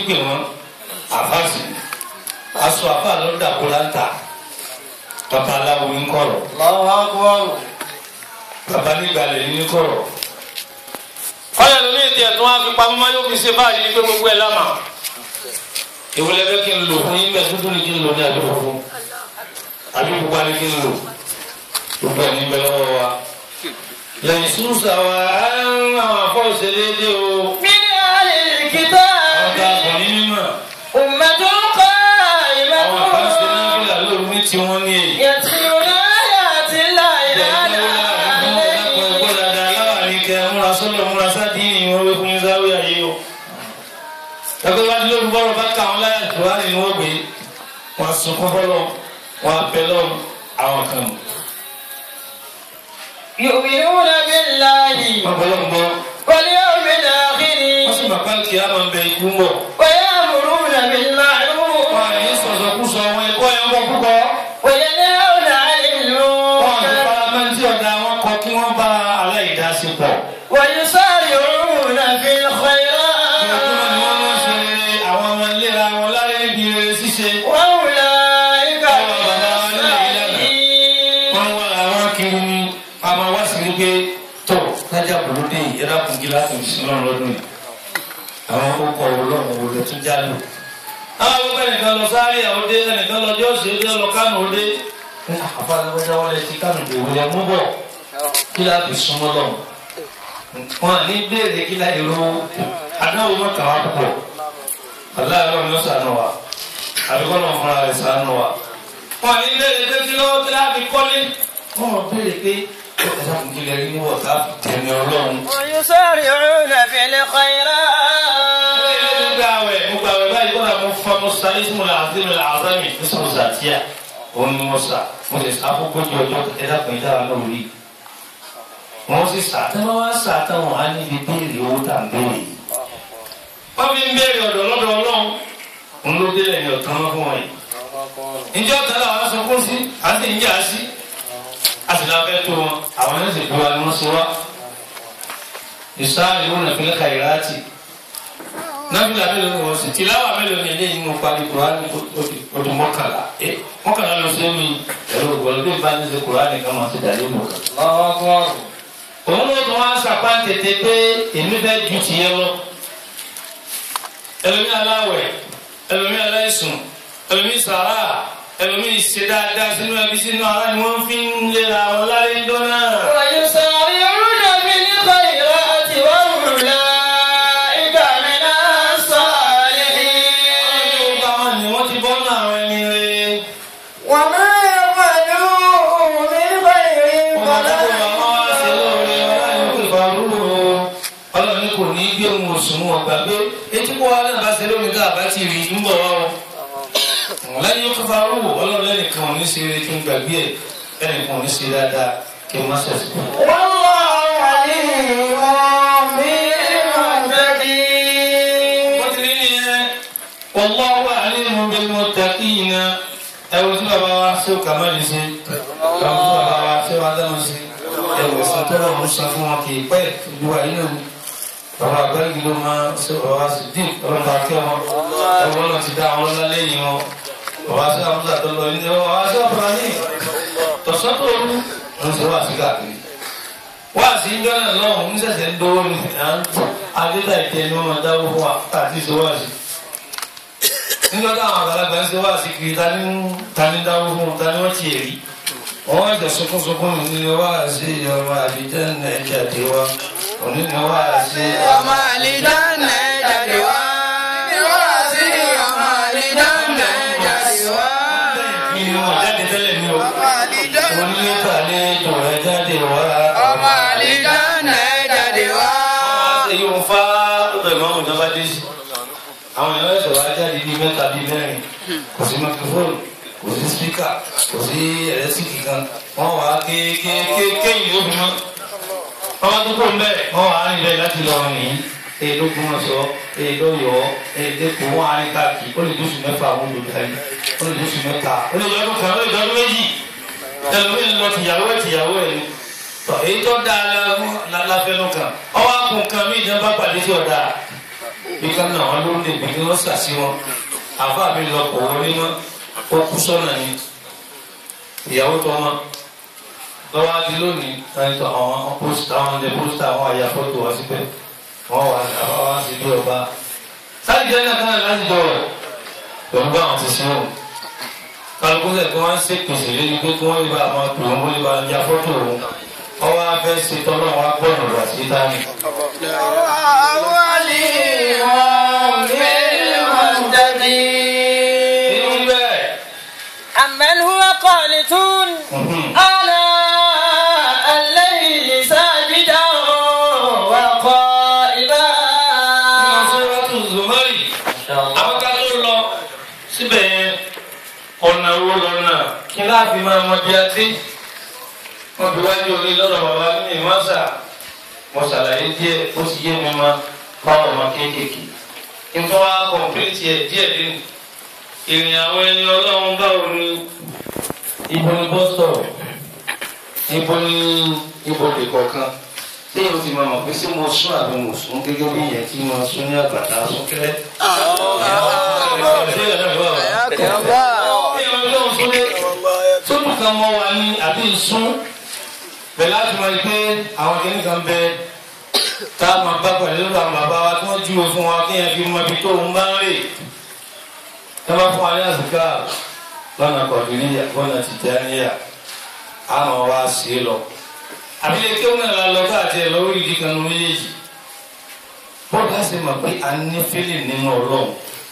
pè wọ́n àfáàsì aṣọ àfáà ló dàpọ̀ láńtà bàbá aláwo ń kọ̀rọ̀ Allahu akbar. bàbá nígbàlẹ̀ ní kọ̀rọ̀ ọ̀yà lórí ètò ẹ̀tún wá fi pamọ́ máa yóò fi ṣe báyìí ní pé gbogbo ẹ̀ lámà. ìwọlẹ̀ bẹ́ kí n lò fún yín bẹ́ẹ̀ dúdú ni kí n lò ní àdúgbò fún àbí pupa ni kí n lò gbogbo ẹ̀ ní bẹ́ẹ̀ lọ́wọ́ wa lẹ́yìn súnṣà wa àwọn afọ́ ìṣẹ̀lẹ̀ o من أهل àwọn الكتاب tá a kọ̀ ní mímọ̀ أمة àwọn kan ṣe قائمة náà fìlà lóru ní tiwọn ní èyí. يتلون آيات الله ẹgbẹ́ bá dúró bọ́rọ̀ bá kà wọ́n láyà tó wá nínú ògbé wọn sunkún bọ́lọ̀ wọn apẹ lọ́rùn àwọn kan mọ̀. يؤمنون بالله wọn bọ́lọ̀ ń bọ́ واليوم الآخر wọ́n sì bàbá kí á máa bẹ ikú ń bọ̀. ويأمرون بالمعروف wọn à ní sọ̀sọ̀ kú sọ wọn ẹ̀kọ́ ẹ̀ ń bọ̀ púpọ̀. وينهون عن wọn àti المنكر paramẹ́ntì ọ̀dà wọn kọ kí wọ́n bá aláìdásípọ̀. ويسارعون في الخيرات ìgbàgbọ́ ni wọ́n máa ń ṣe àwọn ọmọ ìlera wọn lára ibi rere ṣíṣe. وأولئك Àwọn من bàbá wa nílẹ̀ yìí lẹ́nu. الصالحين wọ́n wá àwọn kiri ni a máa wá sí wípé tó lájà bòlódé yìí ẹ̀rọ kún gíláàsì ìṣúná lọ́dún yìí àwọn ọkọ̀ ọlọ́run wo ló tún já lò. àwọn akẹ́kọ̀ọ́ nìkan lọ sáré àwọn dé ẹnìkan lọ jọ́ọ̀sì ó dé lọ kánò ó dé. àfàlẹ́wọ́dá wọlé ti kánò dé wọlé mú bọ̀ kí láti súnmọ́ lọ́wọ́. wọn ní béèrè kí láti ro adáwọ̀ mọ́ kàwá púpọ̀ aláàárọ̀ ni ó sànù wa àbíkọ́ náà fúnra rẹ̀ sànù wa wọn ní béèrè pé kí lọ́wọ́ tí láti kọ́lé wọn ò béèrè pé ẹ̀sán kò kílẹ̀ rí wọ̀ ká tẹ̀mí ọlọ́run. ويسارعون في الخيرات gbogbo àwẹ̀ gbogbo àwẹ̀ báyìí kọ́ra mo fa mo sa ismu la azim la azami ismu zatiya òun ni mo sa mo sì sa fúnkójú ọjọ́ ẹ̀dá kan ìdá wa náà rí wọ́n sì sà tí wọ́n wá sà tí wọ́n á níbi béèrè owó tà ń béèrè. wọ́n fi ń béèrè ọ̀dọ̀ lọ́dọ̀ ọlọ́run ń ló délẹ̀ ní ọ̀tán mọ́ fún wọn yìí. ìjọ kan làwọn sọ fún sí à ń sì ń jà sí a sì lábẹ́ tó wọn àwọn yóò sì gbé wa ni wọ́n ṣe wá. ìsáàlì wọn nàfẹ́lẹ́ kàyíráàtì nábìlà mélòó ni wọ́n sì tìláwà mélòó ni eléyìí mú parí kùránì ọdún mọ́kànlá ẹ mọ́kànlá ló ṣe é mi ẹ̀rọ ògbọ́n bí bá ní ṣe kùránì kan máa ṣe dàlẹ́ mọ́ kan. Allahu akbar. òun ló tún wá sàpá tètè pé èmi fẹ́ ju tìyẹn lọ. ẹlòmí aláwẹ̀ ẹlòmí aláìsùn ẹlòmí sàrà ẹlòmí ṣe dáadáa sínú ẹbí sínú ara ni wọ́n fi ń lera wọn láyé dọ́nà. ويسارعون في الخيرات وأولئك من الصالحين Yorùbá wọn ni wọ́n ti bọ́ náà àwọn ẹni rẹ̀. وما يفعلوا من خير ọlọ́run kò ní gbé ohun òṣùwọ̀n ọgbà pé etí kó wa náà bá ṣe lómi tá a bá ti rí i ń bọ̀ wá o lẹ́yìn ó kọfà rúwò ọlọ́run lẹ́nìkan ò ní ṣe eré kí n gbàgbé ẹ̀ lẹ́nìkan ò ní ṣe dáadáa kí n má ṣẹ̀ṣẹ̀. والله عليم بالمتقين wọ́n ti rí nìyẹn wallahu alimun bil muttaqina ẹ̀wù tí bàbá wa ṣé o kà má lè ṣe ẹ̀wù tí bàbá wa ṣé o adánu ṣe ẹ̀wù ẹ̀sìn tó lọ́wọ́ ṣe fún wọn kì í pẹ́ ìlú wa yìí náà ni bàbá àgbẹ̀rẹ̀ ló máa ṣe bàbá sì dín ọlọ́mọ akẹ́ wọn ẹ̀wù ọlọ́run ti dá àwọn ọlọ́lá lẹ́yìn wọn bàbá sí àmúṣà tó lọ ilé wọn bàbá sí ọ̀pọ̀ ní tọ̀sán tó rú ń ṣe wá sí káàkiri wá sí jọ́nà lọ́hùn ń ṣẹ̀ṣẹ̀ ń dówó ni adéta ìtẹ́ ni wọ́n máa dáwó fún wa àti ìṣe wá sí nígbà táwọn àgbàlagbà ń ṣe wá sí kiri ta ni ta ni dáwó fún wọn ta ni wọ́n ti rí wọ́n wá jẹ sunkúnsunkún ní ní wá sí ọmọ àbíjẹ́ ní ẹ̀jẹ̀ àti wa òní ni wá sí ọmọ àlìdáná jáde wá. wá sí ọmọ àlìdáná jáde wá. mi ni wọn jáde tẹ́lẹ̀ mi o onílé tàlejò ẹ̀ jáde wá. ọmọ àlìdáná jáde wá. èyí ń fa ọbẹ̀ mọ́ ọ̀hún ìjọba dé sí. àwọn èèyàn ẹ̀sọ̀ wá jáde bíi mẹ́ta bíi mẹ́rin kò sí microphone kò sí speaker kò sí ẹ̀rẹ́sìkì kan wọ́n wá kéékèèké yìí ó fi mọ́. wọ́n wá tó kó ń bẹ̀ wọ́n wá rìn bẹ́ẹ̀ láti lọ rìn yìí èyí ló gún ọ̀sọ́ èyí ló yọ ọ́ èyí ló kó wọ́n á rìn káàkiri ó lè dóṣù mẹ́fà àwọn olùdarí ó lè dóṣù mẹ́ta ó lè yọdún kan ó lè yọdún méjì ẹlòmíì lọ tìyàwó ẹ̀ tìyàwó ẹ̀ ni tọ èyí tó dáa la- la- láfẹnú kan ọwọ́ àkùn kan mí ìjọba pàdé tí ọ̀dà bí ká náà wọn ló lè bí kí wọ́n sàṣì wọn àfa mi lọ kọ̀ wọlé mọ́ ó kú sọ́nà ni ìyàwó tó wọn lọ́wọ́ adi lónìí ẹni tó àwọn pósítà àwọn ọdẹ pósítà àwọn àyà fọ́tò wá síbẹ̀ wọ́n wà àwọn wá sí bí ọba sáà jẹ́ náà káyọ̀ láti dọ̀rọ̀ pẹ̀lú bá àwọn ti sin wọn kálukú sẹ̀ kí wọ́n ṣe pèsè lórí pé kí wọ́n lè bá àwọn pè wọ́n lè bá ya fọ́tò òun wọ́n wá fẹ́ ṣe tọ́lọ́ wọn gbọ́nà lọ sí dání. èyí bẹ́ẹ̀ أمن هو قانتون آناء الليل ساجدا وقائما nínú sọ́rọ́tù zumari àwọn ká tó lọ síbẹ̀ yẹn ọ̀nà wo lọ́nà kí láàfin máa mọ bí a dé wọ́n fi wájú orí lọ́dọ̀ bàbá ní ìmọ̀ọ́sà mo ṣàlàyé díẹ̀ ó sì yé mi ma báwọn ọmọ kéékèèké nítorí wá kọ̀m̀pìlìtì ẹ̀ díẹ̀ lẹ́nu ìrìn àwọn ẹni ọlọ́run báwo ni ibo ni bọ́sítọ̀ ibo ni ibo lè kọ̀ọ̀kan téèyàn ti máa mọ̀ pé ṣé mo sún àbí mo sún gẹ́gẹ́ bí ìyẹn tí mo sún ní àgbàdá súnkẹ́rẹ́. sódù kan mọ wa ní àbí ìsún bẹ́ẹ̀ láti máa gbé àwọn kìnnì kan bẹ tá a máa bá pẹ̀lú lórí àwọn bàbá wa tí wọ́n júwe fún wa kí yẹn fi mọ ibi tó ń bá ń rè ẹ bá fún wa ní àsìká lọ́nà kọ̀ọ̀dúnníyà lọ́nà tìjàníyà á máa wá sí i lọ àbílẹ̀ kí ó náà la lọ káàtì ẹ̀ lọ́wọ́ ìdí kan ní méjèèjì bọ́ọ̀lù á sì mọ̀ pé a ní fílì nínú ọlọ́run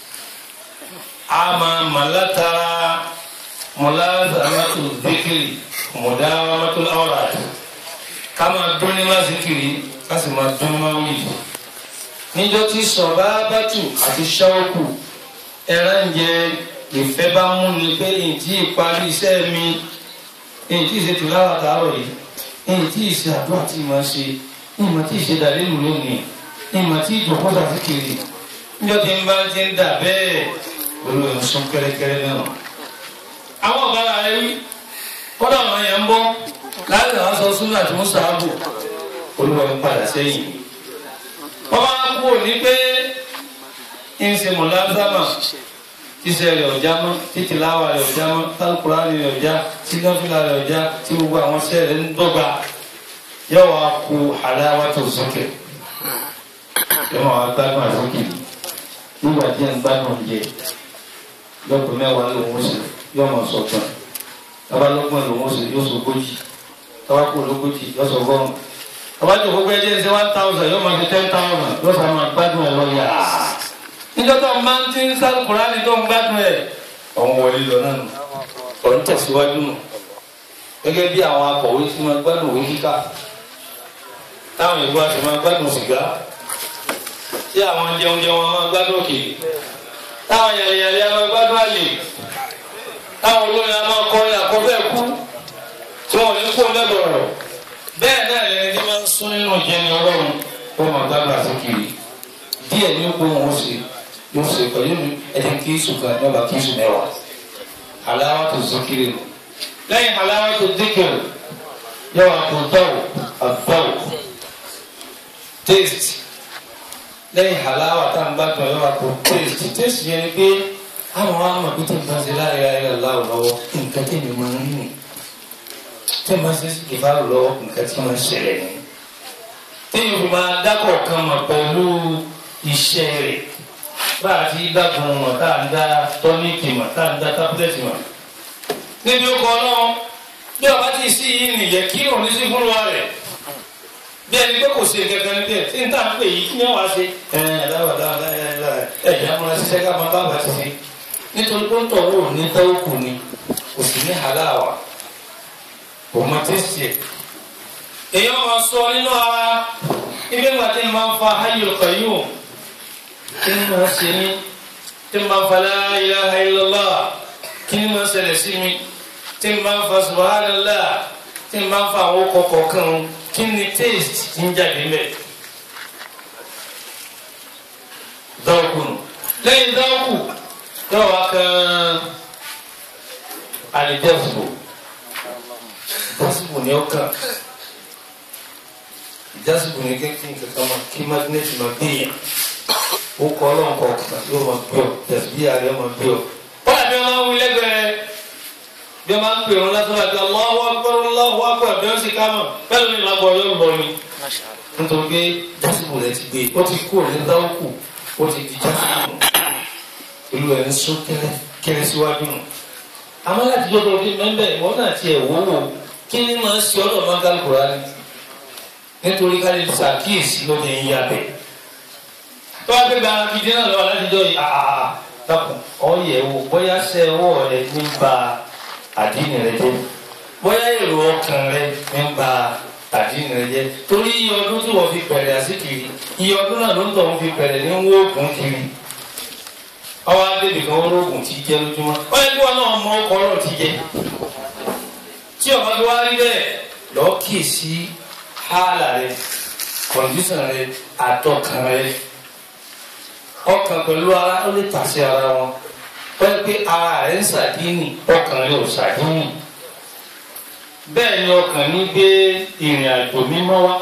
a máa mà látara mọ̀láàzàmátò dékìrì mọ̀dáwàmátò ọ̀ràt ká máa dún ní lásìkiri ká sì máa dún ní máwìlì níjọ́ tí sọ̀bá bátù àti ṣáwọ́kù ẹran jẹ ìfẹ́ bá mú ni pé ìdí ìparí iṣẹ́ mi ìdí ìṣètò láwà tààrọ̀ yìí ìyìn tí ìṣe àdúrà tí màá ṣe ìmọ̀ tí ìṣe dàrí ìlú lónìí ìmọ̀ tí ìjọba ti kiri níjọ́ tí ń bá ti ń dà bẹ́ẹ̀ pẹ̀lú ẹ̀sùn kẹ́rẹ́kẹ́rẹ́ náà. àwọn ọ̀gára rẹ wí kọ́dà àwọn yẹn ń bọ́ láti àwọn sọ súnmọ́ àti mùsàábù olúwa ń padà sẹ́yìn. wọ́n máa kú òní pé ń ṣe mọ̀láńsámà tíṣe rẹ̀ ọ̀já mọ́ títí láwa rẹ̀ ọ̀já mọ́ tálùkùránì rẹ̀ ọ̀já sínáfìlà rẹ̀ ọ̀já tí gbogbo àwọn ṣẹ́ rẹ̀ ń dọ́gba yóò wá ku àdáwà tó sókè yóò wá gbádùn àsókè nígbà tí ń gbádùn jẹ lọ́pọ̀ mẹ́wàá lòún ṣe yóò mọ̀ sọ̀tàn tọ́ba lọ́gbọ̀n lòún ṣe yóò sọ ogójì tọ́ba kú lógójì yóò sọ gọ́rùn tọ́ba tó gbogbo ẹjẹ́ ṣe one thousand yóò máa fi ten thousand yóò sọ máa gbádùn ẹ̀ lọ yàrá níjọ́ tó ń bá ń tí ń sálùkùránì tó ń gbádùn ẹ̀ ọ̀hún wọlé lọ náà nù ọ̀hún tẹ̀síwájú nù gẹ́gẹ́ bí àwọn akọ̀wé tí máa gbádùn òwe kíkà táwọn ìlú àti máa gbádùn sìgá tí àwọn jẹun jẹun máa gbádùn òkèlè táwọn yàrá máa gbádùn àlè táwọn olórin a máa kọrin àkọ́fẹ́ kú tí wọn ò ní kó lẹ́bọ̀rọ̀ bẹ́ẹ̀ náà lẹni tí máa ń sún nínú ìjẹni ọlọ́run ó máa gbádùn àsìkiri díẹ̀ ní kó wọn ṣe yóò ṣe pẹ̀lú ẹni kí sùn kan ní ọba kí sùn mẹ́wàá aláwọ̀ tó zikiri nù lẹ́yìn aláwọ̀ tó zikiri yóò wá kó dọ́wọ̀ àdọ́wọ̀ taste lẹ́yìn aláwọ̀ tá n bá tọ̀ yóò wá kó taste taste yẹn ni pé àwọn wa mọ̀ pé tí n bá ṣe láàrin ayé aláwọ̀ lọ́wọ́ nǹkan tí mi máa ń rìn tí n bá ṣe ìbáwò lọ́wọ́ nǹkan tí máa ń ṣẹlẹ̀ ni tí yóò fi máa dákọ̀ kan mọ̀ pẹ̀lú iṣẹ́ rẹ̀ bá a ti dágun mọ̀ tá à ń dá tọ́níìkì mọ̀ tá à ń dá tábúlẹ̀tì mọ̀. níbi ó kọ́ náà bí ọba tí ì sí yìí nìyẹn kí òun ní sí fún wa rẹ̀ bí ẹni pé kò sí kankan níbẹ̀ tí n tà ń pè yìí kí wọ́n wá sí ẹ̀ dáwàdá ẹ̀ ẹ̀ múra ṣiṣẹ́ ká máa bá bàtí sí nítorí pé ń tọ̀ wò ní tọ́wọ́kù ni kò sì ní hàláwà kò mọ tẹ́sí ẹ̀. èèyàn máa sọ nínú ara ibi ńgbà tí n máa ń fa hayyul qayyum kí ni máa ṣe mí tí n máa ń fa la ilaha illallah kí ni máa ṣẹlẹ̀ sí mi tí n máa ń fa subhanallah tí n máa ń fa àwọn kọ̀ọ̀kan kan kí ni taste ti ń jáde mẹ́. dọ́ọ̀kù nù lẹ́yìn dọ́ọ̀kù yóò wá kan àlìjẹ́sùbò jásùbò ni ó kàn jásùbò ni kékeré kankan máa kí mágínẹ́tì máa gbé yẹn ó kọ́ ọlọ́run kọ̀ọ̀kan yóò máa bí ọ tẹ̀sí ààrẹ yóò máa bí ọ. kọ́lá bí wọ́n máa ń wí lẹ́gbẹ̀ẹ́ bí wọ́n máa ń pè wọn lásán àti Allahu Akbar Allahu Akbar bí wọ́n sì ká mọ̀ bẹ́ẹ̀ ni ìlànà ọ̀yọ́ lọ ni. nítorí pé jásìkò rẹ ti gbé ó ti kú òní dáwọ́kù ó ti di jásìkò ìlú ẹ̀ ń sún kẹ́lẹ́ kẹ́lẹ́ síwájú nù. àmọ́ láti jọ́dọ̀ ọdún mẹ́mbẹ́ ìwọ́n náà ti ẹ̀ wọ́wọ́ kí ni máa ń ṣe ọ́dọ̀ máa ń kálukú rárá nítorí ká lè ṣàkíyèsí lóde yín abẹ́ tó wá gbégbá gidi náà lọ́wọ́ láti jọ yìí àà dàpọ̀ ọ̀yẹ̀ wò bóyá ṣe ọwọ́ rẹ ní ba àdínì rẹ jẹ́ bóyá èrò ọkàn rẹ ní ba àdínì rẹ jẹ́ torí iye ọdún tí wọ́n fi bẹ̀rẹ̀ àsìkiri iye ọdún náà ló ń tọ̀ wọ́n fi bẹ̀rẹ̀ ní wóògùn kiri ọwọ́ adébì kan wóògùn ti jẹ́ lójúmọ́ ó yẹ kí wọn náà mọ ọkọ̀ ọ̀rọ̀ ti jẹ́ tí ọba tó wá rí bẹ́ẹ̀ lọ́ọ́ kíyèsí hálà rẹ kọ̀ǹdíṣàn rẹ àtọkàn rẹ ọkàn pẹ̀lú ara ó lè tàṣe ara wọn wọ́n pé ara rẹ̀ ń ṣàdínì ọkàn rẹ̀ ò ṣàdínì bẹ́ẹ̀ ni ọkàn ní gbé ìrìn àjò mímọ́ wá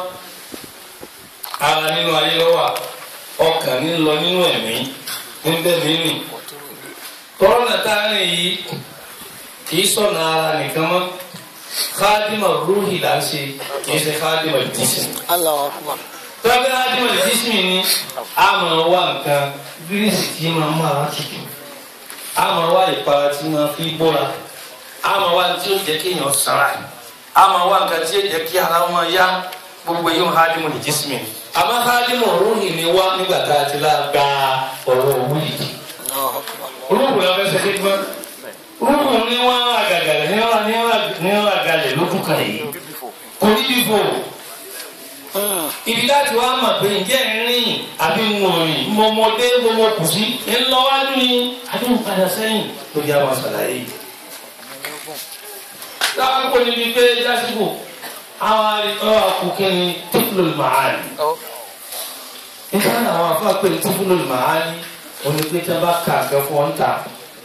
ara nínú ayé ló wà ọkàn ní lọ nínú ẹ̀mí níbẹ̀ mí rìn kọ́rọ́nà tá a rìn yìí kì í sọ̀nà ara nìkan mọ́ khadima ruhi là ń ṣe kì í ṣe khadima jism tọ́gbẹ́ ádìmọ̀ lè dísìn ní àmọ̀ wá nǹkan gírísì tí máa mú ara tutù àmọ̀ wá ìpara tí máa fi bóra àmọ̀ wá tí ó jẹ́ kí èèyàn sara àmọ̀ wá nǹkan tí ó jẹ́ kí ara wọn yá gbogbo yóò ádìmọ̀ lè dísìn ní. àmọ́ ádìmọ̀ rúhìn ni wá nígbà tá a ti lá gba ọ̀rọ̀ òwú yìí. olóògùn la fẹ́ ṣe kí gbọ́n olóògùn ní wọ́n àgàgàlẹ̀ ní wọ́n àgàlẹ̀ lójú kan yìí kò ní bí fò ibi láti wá mọ̀ pé ǹjẹ́ ń rìn àbí ń wò rìn mọ̀mọ́dé mọ̀mọ́ kù sí ń lọ wájú ni àdéhùn padà sẹ́yìn ló yá wa ṣàlàyé yìí. láwọn kò níbi pé jásìkò àwọn àríkọ́ àkùkẹ́ni tífúlò màálì. nígbà náà àwọn afá pé tífúlò màálì onígbé tí wọ́n bá kà kẹ́ fún ọ́n ta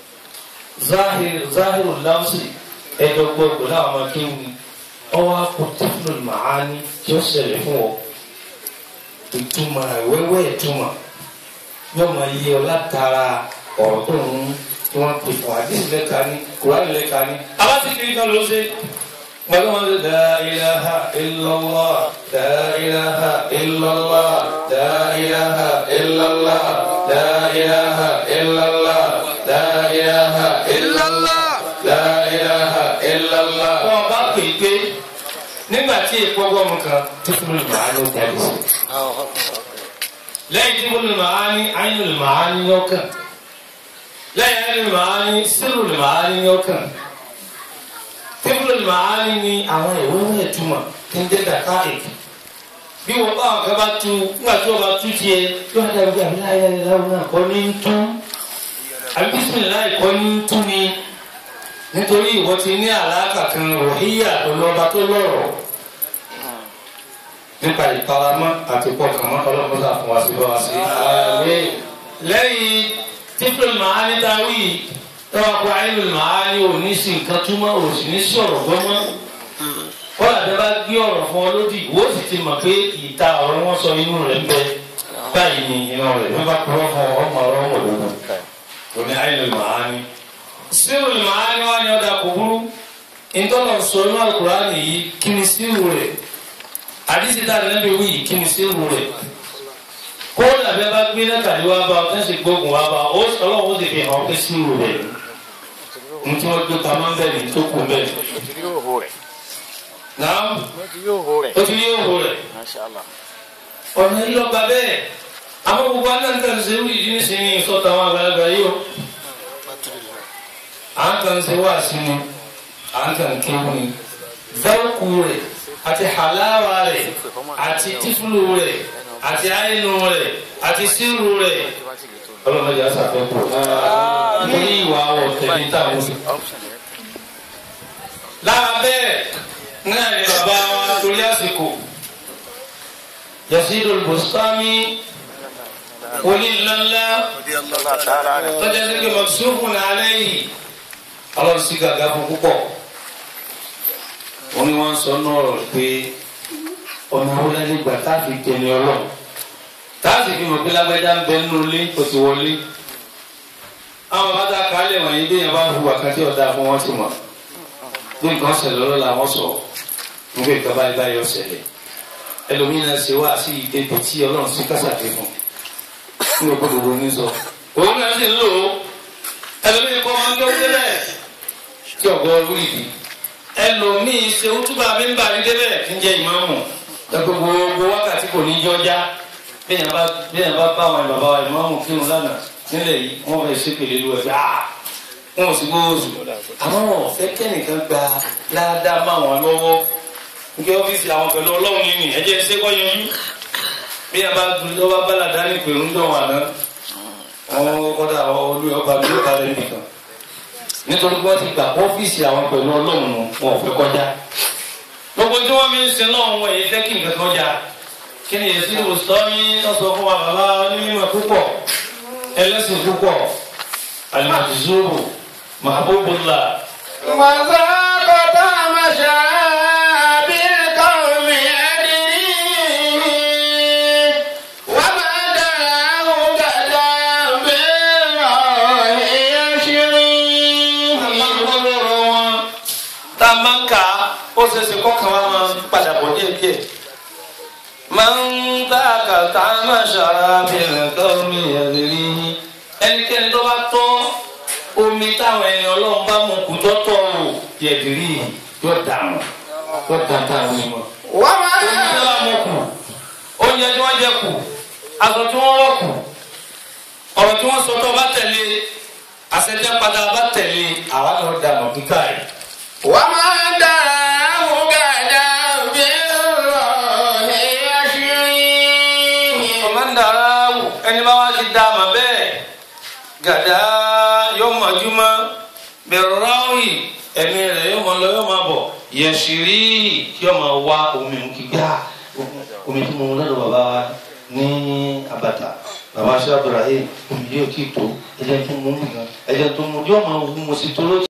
záhìrù láwùsì ẹ̀dọ́gbọ̀gbọ̀ láwọn ọmọ kéwù ni ọwọ́ akọ tífúlò màálì tí ó ṣẹlẹ̀ fún ọ ìtumọ̀ ìwẹ́wẹ́ ìtumọ̀ yóò máa yí ọ látara ọ̀rọ̀ tó ń tí wọ́n pè fún àdéhùn lẹ́ka ní kùránì lẹ́ka ní. àbá sì kiri kan ló ṣe pẹ̀lú wọn ṣe la ilaha illallah la ilaha illallah la ilaha illallah la ilaha illallah la ilaha illallah la ilaha illallah. wọn bá pè é pé nígbà tí èkó ọgọ́rùn kan tó fún mi màá ní ọjà lè ṣe. lẹ́yìn tí fún mi màá ní ayé mi màá ní ọkàn lẹ́yìn ayé mi màá ní sírù mi màá ní ọkàn tí fún mi màá ní ní àwọn ìwé wẹ̀ túmọ̀ tí ń jẹ́ dàkà èkó bí wọ́n bá àwọn kan bá tu nígbà tí wọ́n bá tu tiẹ̀ yóò dàbí àbí láyé láwọn náà kọ́ ní tú àbí bísímìláì kọ́ ní tú ni nítorí ìwọ ti ní àlàkà kan ròhíyà tó lọ́ba tó lọ́rọ̀ nípa ìparamọ́ àti pọkànmọ́ ọlọ́mọdé fún wa sí lọ́wọ́ sí. lẹ́yìn tífúlù màání dáwì tọ́wọ́ kó ayélujára màání ò ní sí nǹkan túmọ̀ ò sì ní sí ọ̀rọ̀ gbọ́mọ́. kọ́lá tẹ bá gbé ọ̀rọ̀ fún ọ lódì ìwọ sì ti mọ̀ pé ìta ọ̀rọ̀ wọn sọ inú rẹ̀ ń bẹ báyìí ni inú rẹ̀ wọ́n bá kúrọ́ fún ọmọ ọ̀rọ̀ wọn lóko. òní ayélujára màání sírù màání wá ní ọ̀dà kò burú ìtọ́nà sọ inú àkùránì yìí kí ni sírù rẹ̀ àdìsí tá a lẹ́nu wí kí ni sírù rẹ̀ kó làbẹ́ bá gbé lẹ́tàdí wá bá ọtí ṣe gbógun wá bá ó ọlọ́run ó sì fi hàn pé sírù rẹ̀ ní tí wọ́n gbé pamọ́ ń bẹ̀ ní tó kù bẹ̀. náà ó ti rí òhò rẹ̀ ọ̀nà yìí lọ́ba bẹ́ẹ̀ àmọ́ gbogbo anáǹtà ṣe wí ìdí nísìnyí sọ́tà àwọn àgbàlagbà yìí o à ń kàn ṣe wá sí ni à ń kàn kéwù ni dẹ́rùkù rẹ̀ àti hàláwà rẹ̀ àti tífúlù rẹ̀ àti àyínú rẹ̀ àti sírù rẹ̀ ọlọ́mọdé àṣàfẹ́kù ní ìwà ọ̀tẹ̀lẹ̀ táwọn sí. lára bẹ́ẹ̀ náà ni bàbá wa torí àsìkò Yasidul Bustami wòlíì ńláńlá tọ́jà sí pé mọ̀sùlùmù náà lẹ́yìn ọlọ́run sí gàgà fún púpọ̀ wọ́n ní wọ́n sọ náà rọ̀ pé ọ̀nà wọlé nígbà tá a fi tẹ̀lé ọlọ́run táàsì fi mọ̀ pé lágbájá ń bẹ nínú ilé kò ti wọlé àwọn bàbá kálẹ̀ wọ̀nyí bí yẹn bá hu àkàtì ọ̀dà fún wọn ti mọ̀ bí nǹkan ṣẹlẹ̀ lọ́rọ̀ làwọn sọ nígbà ìgbà báyìí báyìí ọ̀ṣẹ̀lẹ̀ ẹlòmíràn ṣe wá sí ìdẹ́bi tí ọlọ́run sí kásàké fún ní o gbọdọ̀ ronú sọ. òun náà sì ń lò ó ẹlòmíràn kọ́ máa ń gbé wọlé bẹ́ẹ̀ tí ọ̀gọ́ ọdún ìdí ẹlòmíì ṣe wútúbà mi ń bà ní débẹ̀ kí n jẹ́ ìmáàmù ẹgbẹ́ gbogbo wákàtí kò ní jọjá bẹ́ẹ̀ bá bẹ́ẹ̀ bá bá àwọn bàbá wa ìmáàmù kírun lánàá nílẹ̀ yìí wọ́n fẹ́ ṣe pèlè lu ẹ̀ gbà wọn ò sì gbówó sùn àmọ́ wọn ò fẹ́ kẹ́nìkan gba ládàá má wọn lọ́wọ́ nígbà ọ́fíìsì àwọn pẹ̀lú ọlọ́run nínú ẹ̀jẹ̀ ṣé kọ́ yanjú bí a bá dùn lọ́wọ́ bálàdá ní pẹ̀lú ń dọ̀ wà náà wọn kọ́dà olú ọba mi ló bá rẹ̀ nìkan nítorí wọ́n ti gbà ọ́fíìsì àwọn pẹ̀lú ọlọ́run wọn ò fẹ́ kọjá gbogbo tí wọ́n fi ń sin náà wọ́n èyí fẹ́ kí nǹkan kọjá kí ni èsì ìwòsàn yín lọ sọ fún wa bàbá onímọ̀ púpọ̀ ẹlẹ́sìn púpọ̀ alimọ̀tìzúrù mahabubula وذاقت مشابه القوم يدري وما دعاه كلام بالله يشري ọlọ́rọ̀ wọn tá a máa ń kà á ó ṣe é ṣe kọ́kàn wa máa ń padà bọ̀ díẹ̀ díẹ̀ máa ń dá àkàtà máa ṣàbẹ̀rẹ̀ káwọn ẹ̀rí ẹnikẹ́ni tó bá tọ́ omi táwọn ẹni ọlọ́run bá mú kú tọ́tọ̀ o yẹ̀dìrí yóò dànù yóò dàn táwọn ẹni wọn. وما omi tó bá mú kù oúnjẹ tí wọ́n jẹ kù aṣọ tí wọ́n wọ̀ kù ọ̀rọ̀ tí wọ́n sọ tó bá tẹ̀lé àṣẹjẹ padà bá tẹ̀lé àwa náà dànù kíkà yìí. وما دعاه كلام بالله يشري kọ̀mọ́ndàrà wù ẹni bá wá ti dá a mà bẹ́ẹ̀ gàdá yóò mọ̀júmọ́ bẹ̀rù ráwì ẹ̀mí rẹ̀ yóò mọ̀ lọ yóò máa bọ̀ yẹ̀sìrì yóò máa wá omi kíkà omi tí mo mú lọ́dọ̀ bàbá wa ní abata bàbá aṣọ abdulrahim omi yóò kí tó ẹ̀jẹ̀ tó mú mi gan ẹ̀jẹ̀ tó mú yóò máa wú mo sì tó lójú.